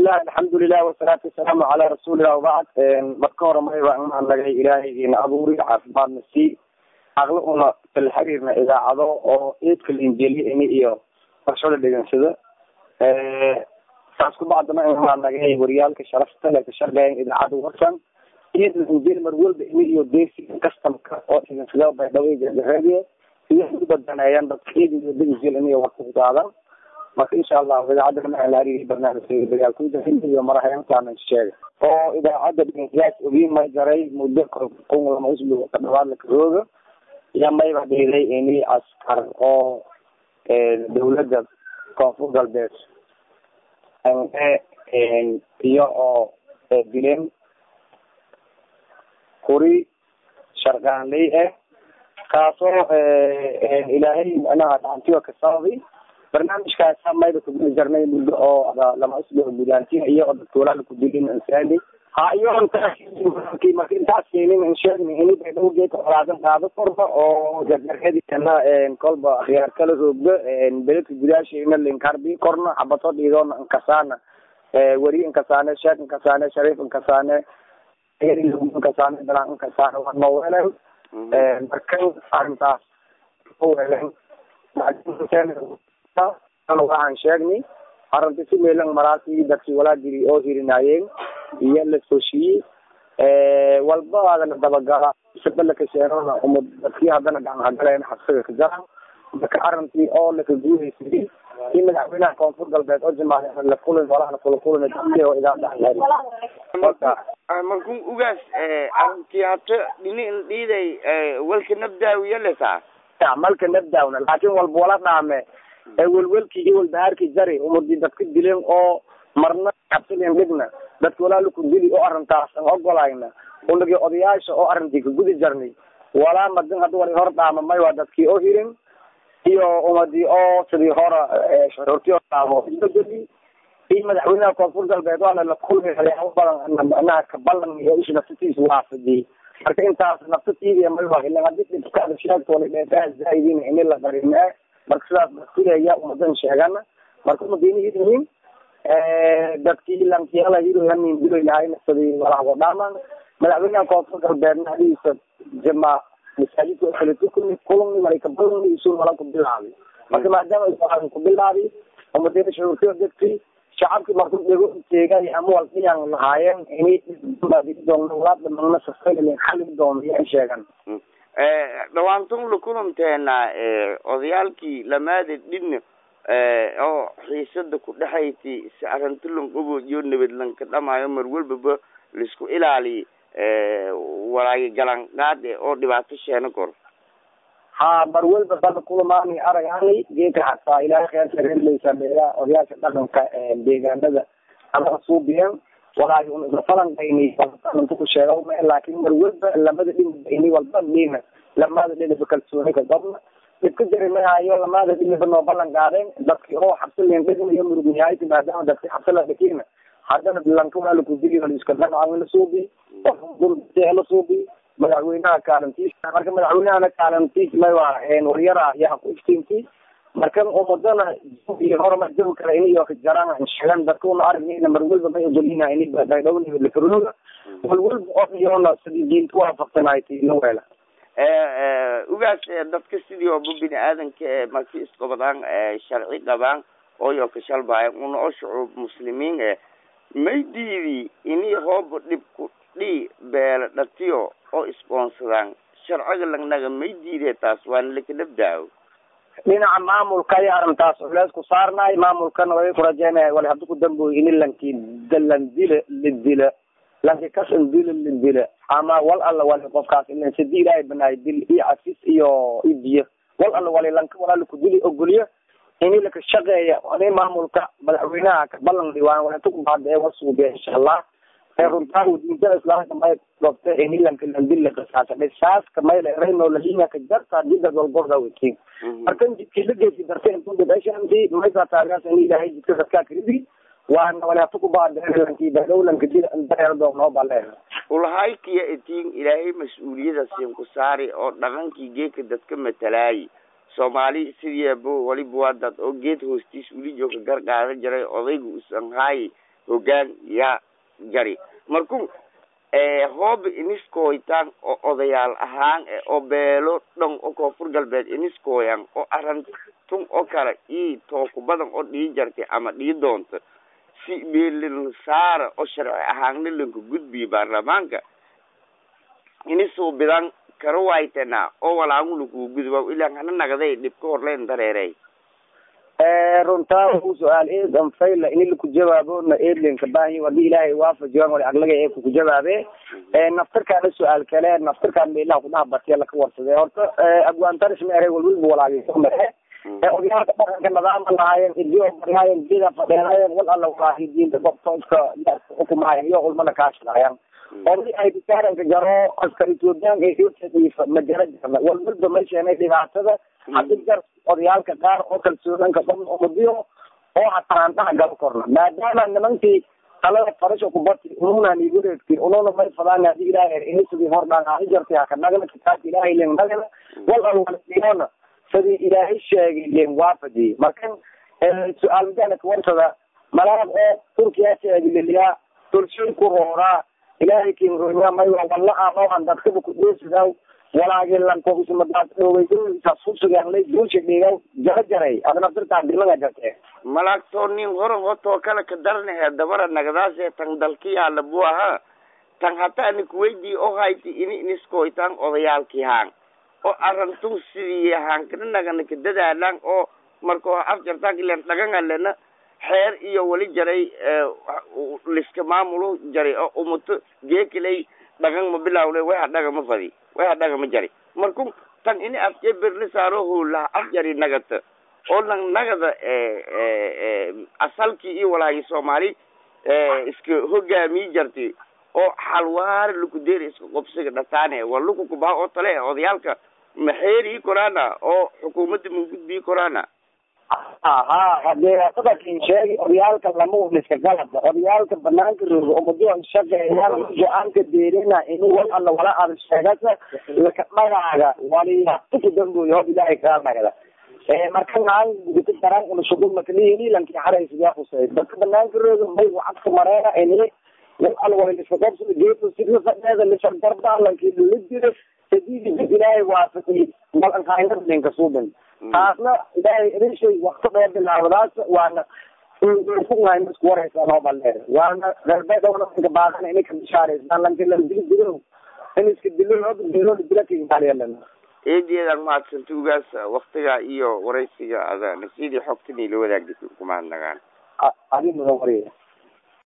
bismillahi alxamdulilah wasalaatu wasalaamu calaa rasuulillah wabacd marka hore may waa inaan nagay ilaahaygiina abuuri caafimaadna sii aqli una kala xiriirna idaacado oo eedka linjeli ini iyo barshada dhegansada saas kubacdana inaan nagay wariyaalka sharafta le ka shaqeeyan idaacada warsan eed linjeli mar walba ini iyo deesi customka oo dhegansada baydhabo radio iyo ubadaneeyaan dadka eed iyo degansel ini warka ku qaadan marka insha allah idaacadda maalaarihi barnaamijka dagaalkuda iyo marahayantaana sheega oo idaacadda dhegeystayaas ogiin may jaray muddo kun lama usbuuc ka dhawaad la karooga iyo mayba dhiiday ini askar oo dawladda koonfur galbeed iyo oo dileen kuri sharqaanley ah kaasoo ilaahay micnaha dhacantiyo kasababi barnaamijkaasa mayba kuguli jarnay muddo oo lama usbuuc gudaantiin iyo dadkuulaala kudilin insaani ha iyo marka intaas keenin in sheegni ini baydhabo geedka xolaadan qaado korba oo jarjarkadikana kolba khiyaar kala roogdo beledka gudaashayna linkarbi korna xabato dhiidoona inkasaana weri inkasaane sheek inkasaane shariif inkasaane inkasaane dalaan inkasaane waa noweelen markan arrintaas weelen waxaan sheegnay arrinta si meelan maraasi dadkii walaa jiri oo hirinaayeen iyo la sooshiye walba adana dabagala saba lakasheenona uma dadkii haddana gacanhagaleen xabsiga ka jaran marka arrintii oo laka guuhaysay si madaxweynaha koonfur galbeed oo jimaaca la kulin walahana kula kulina dadkii oo idaacada markun ugaas arrintii hata dhini dhiiday walka nabdaawiya lesaa malka nabdaawna laakin walba wala dhaame welwelkii iyo walbahaarkii jari umadi dadka dileen oo marna cabsilen dhigna dadka walaa ku dili oo arrintaas an ogolayna unagi odayaasha oo arrintii kagudi jarnay walaa madin hadda wali hor dhaama may waa dadkii oo hirin iyo umadi oo sidii hora shuruurtii oo dhaamo isbedeli iyo madaxweynaha koonfur galbeed waana la kulmay waxyaabo badan manaha kabalan iyo ishi naftatiisa waafajiyey marka intaas naftatiidiya may waa ilan hadii dhibkaada sheegto wali dheefaha zaaidin ini la darimee marka sidaas dasilaya umadan sheegana marka umadayna hiryihiin dadkii lankiyala hiroyanin diloylahayna sidii walaabo dhaaman madaxweynaha koonfur galbeedna hadiisa jama masaajidka kaletukuni kulungni wala kabalungni isun wala kubilaabi marka maadaama isu kubilaabi umadayna shuruurtiyo degti shacabki marku dhego teegay ama waldiyan lahaayeen ini doonwalaadamagna sasaylen xali doon yan sheegan dhawaantun la kulanteena odayaalkii lamaada dhin oo xiisada ku dhexayti si arrinta lan ogoyo nabad lanka dhamaayo mar walbaba laisku ilaaliy walaagi galan qaade oo dhibaato sheena kor ha mar walba bada kulamaani aragani geeka hataa ilaahay kheerka reerleysa meela odayaasha dhaqanka deegaanada ama suubiyan walaahi un isla falanqayni inta ku sheega ma laakin mar walba lamada dhinba ini walba mina lamada dhinaba kalsooni ka qabna dhibka jari mahayo lamada dhinaba noo ballan qaadeen dadki oo xabsi leen dhignayo murugniyayti maadaama dadki xabsi la dhikina haddana lanka waa lakudili iska dhanacaa la suubi la suubi madaxweynaha kaalintiisa marka madaxweynahana kaalintiis may waa waryara yaa ku iftiinti markan umadana iyo horumar jawi kale ini iyo kajaraan sheegan dadka una aragna mar walba may ogolina ini baydhowni lakarooga wal walba oo iyona sidii diinta waafaqsanayti la weela ugaas dadka sidii ooba bini aadanka e marki isqabadaan sharci qabaan ooyo kashalbaayan una oo shucuub muslimiin e may diidi ini hooba dhibku dhi beela dhatiyo oo isboonsadaan sharciga lagnaga may diide taas waana lakanabdaawo dhinaca maamulka ayaa arrintaas culeys ku saarnaay maamulkana way kurajeynaya wali haddi ku dambooy ini lanki dalan dila la dila lanki kasan dila la dila ama wal alla wali qofkaas ilan sidi ilaahay banaay dil iyo cafis iyo iyo biyo wal alla wali lanka walaala ku dili ogoliyo ini laka shaqeeya ani maamulka madaxweynaha ka ballan dhiwaan walaata ku bahada ee wasuubiya insha allah runtaa diintada islaamka may gobta ini lanka landil la qisaasa saaska mayla rayno lahinya ka jarta jidda golgorda wetiin markan jidkii la geesi dartay intuu dhibashanti maysa taagaas ini ilaahay jidka dadkaa kiridi waana walaata ku baadlanki badhowlanka jida dareerdo noo baleen ulahaykiya itiin ilaahay mas-uuliyada siin ku saari oo dhaqankii geedka dadka matalaayi soomaali sidiiba waliba waa dad oo geed hoostiis weli jooga gar qaadan jiray odayga usan haayi hogaan yaa jari marku hooba iniskooytaan oo odayaal ahaan oo beelo dhan oo koonfur galbeed iniskooyan oo arantun oo kale ii tooku badan oo dhii jartay ama dhii doonta si meelin saara oo sharci ahaanna lanka gudbiyo baarlamaanka inisuu bidan kara waytena oo walaagu lakuu gudba ilaan hana nagday dhibka horleen dareerey runtaa u su-aal eedan fayla ini laku jawaabona eedlinka baahi hadii ilaahay waafajiyan wali aglaga ee kuku jawaabe naftirkaana su-aal kale naftirkaan meelaha kudaha batiya laka warsade horta abwaantaris ma ere walwalba walaageyso mare odayaalka dhaqanka nadaama lahaayeen idio baryaayeen jida fadheeraayeen wal alla walaahi diinta gobtooska xukumaayan iyo ulmada kaashadaayaan oday ay bikaaranka jaro askar ethoobiyaanka ethiopia ma jara jarna walwalba ma sheenay dhibaatada hadii jar odayaalka qaar oo kalsoonanka dhan umadiyo oo hataa aan dhaha gal korna maadaama nimankii talada farasha kubati ununa nigu reegti ununa may fadaan hadii ilaahay inisigi hordhaan ahi jartay haka nagana kitaabka ilaahay len nagana wal al walidiyona sidii ilaahay sheegay len waafajiyey markan su-aal midana kawarsada malaab oo turkiya sheegililiyaa tulshay ku rooraa ilaahay kinroya may wala amoan dadkaba kudheesidaw walaagi lankoismadaasasusuganlay guusha dhigaw jara jaray adna dirtaa dimaga jarte malagtoo nin horan hotoo kale ka darnahe dabara nagdaase tan dalkiyaala bu ahaa tan hataa nikuweydii oo hayti ini iniskoytaan odayaalkii haan oo arantun sidii haankana nagana ka dadaalaan oo markoo afjartaan ilen dhagangalena xeer iyo wali jaray liska maamulo jaray oo umuto geekilay dhagan ma bilawle waxa dhaga ma fadi waxa dhaga ma jari marku tan ini afjee berli saaro hulaha afjari nagata oo lang nagada asalkii iyo walaagi soomaali iska hogaamii jarti oo xalwaari lukudeeri iska qobsiga dhataane waa luku kubaha oo tale odayaalka maxeerii koraana oo xukuumadda ma gudbii koraana ha hadee sadakin sheegi odayaalka lama waliska galada odayaalka banaanka rooga umado shaqeeyaan go-aanka deerina ini wal alla wala aada sheegasa laka dhagaaga wali hatuku damboy hob ilaahay kaa nagda marka naan gudita daraan una shugul makalihini lanki xaraysigaa khusay dadka banaanka rooga may wacadka mareena ini wal alla wala liska qabsada geeto sidla fadheeda lishardarda lanki lala jiro sadidi ilaahay waafaqi malankainadlinka suubin taasna ilaahay erishay wakti dheer bilaawadaas waana kunahay isku waraysaa noo balleer waana reerbeedowna inka baaqana inay ka bishaaraysaan lanki la dili dilo in iska dilo loo dilo dila kigaaliyalan eedeedan mahadsanta ugaas waktiga iyo waraysiga ada nasidii xogtan ila wadaagdisa kumahadnagaan adi mudan wariya